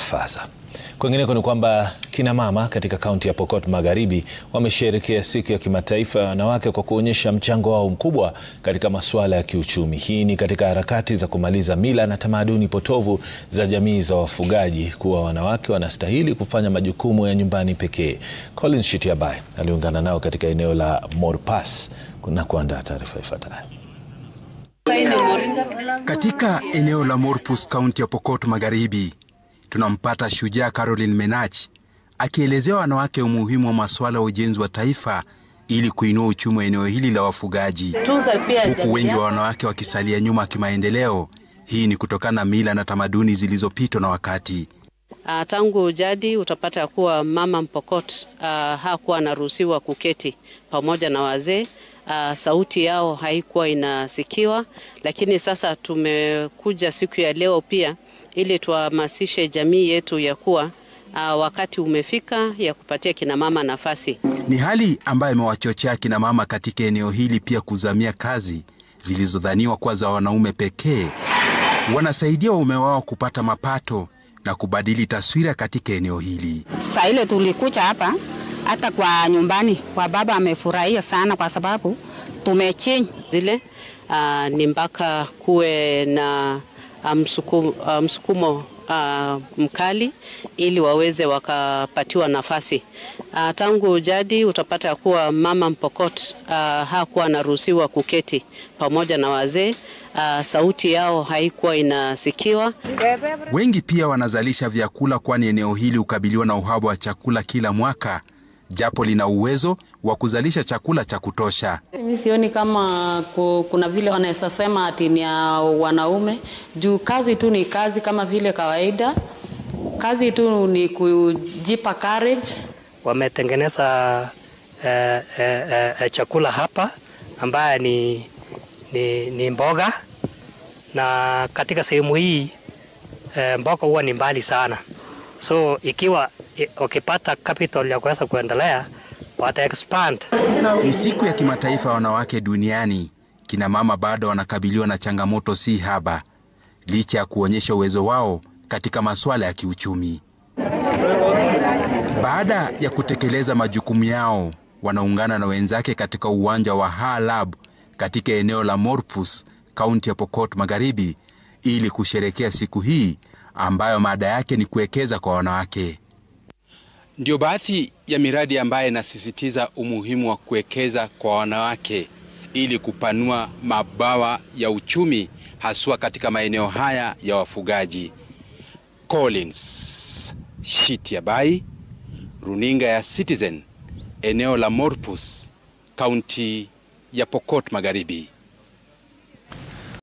Faza. Kwingineko ni kwamba kina mama katika kaunti ya Pokot Magharibi wamesherehekea siku ya kimataifa ya wanawake kwa kuonyesha mchango wao mkubwa katika masuala ya kiuchumi. Hii ni katika harakati za kumaliza mila na tamaduni potovu za jamii za wafugaji kuwa wanawake wanastahili kufanya majukumu ya nyumbani pekee. Colin Shitiabai aliungana nao katika eneo la Morpas na kuandaa taarifa ifuatayo. Katika eneo la Morpus, kaunti ya Pokot Magharibi, tunampata shujaa Caroline Menach akielezea wanawake umuhimu wa masuala ya ujenzi wa taifa ili kuinua uchumi wa eneo hili la wafugaji, huku wengi wa wanawake wakisalia nyuma kimaendeleo. Hii ni kutokana na mila na tamaduni zilizopitwa na wakati. Uh, tangu jadi utapata ya kuwa mama Mpokot uh, hakuwa anaruhusiwa kuketi pamoja na wazee. Uh, sauti yao haikuwa inasikiwa, lakini sasa tumekuja siku ya leo pia ili tuhamasishe jamii yetu ya kuwa uh, wakati umefika ya kupatia kinamama nafasi. Ni hali ambayo imewachochea kinamama katika eneo hili pia kuzamia kazi zilizodhaniwa kuwa za wanaume pekee. Wanasaidia waume wao kupata mapato na kubadili taswira katika eneo hili. Saa ile tulikuja hapa, hata kwa nyumbani kwa baba amefurahia sana, kwa sababu tumechange zile uh, ni mpaka kuwe na msukumo, uh, msukumo uh, mkali ili waweze wakapatiwa nafasi. Uh, tangu jadi utapata kuwa mama Mpokot uh, hakuwa anaruhusiwa kuketi pamoja na wazee. Uh, sauti yao haikuwa inasikiwa. Wengi pia wanazalisha vyakula, kwani eneo hili hukabiliwa na uhaba wa chakula kila mwaka, japo lina uwezo wa kuzalisha chakula cha kutosha. Mimi sioni kama kuna vile wanaweza sema ati ni ya wanaume, juu kazi tu ni kazi kama vile kawaida. Kazi tu ni kujipa courage. Wametengeneza eh, eh, eh, chakula hapa ambaye ni, ni, ni mboga na katika sehemu hii eh, mboga huwa ni mbali sana, so ikiwa wakipata capital ya kuweza kuendelea wata expand. Ni siku ya kimataifa ya wanawake duniani. Kina mama bado wanakabiliwa na changamoto si haba, licha ya kuonyesha uwezo wao katika masuala ya kiuchumi. Baada ya kutekeleza majukumu yao, wanaungana na wenzake katika uwanja wa Halab katika eneo la Morpus, kaunti ya Pokot Magharibi, ili kusherekea siku hii ambayo mada yake ni kuwekeza kwa wanawake. Ndio baadhi ya miradi ambayo inasisitiza umuhimu wa kuwekeza kwa wanawake ili kupanua mabawa ya uchumi haswa katika maeneo haya ya wafugaji. Collins Shitiabai, runinga ya Citizen, eneo la Morpus, kaunti ya Pokot Magharibi.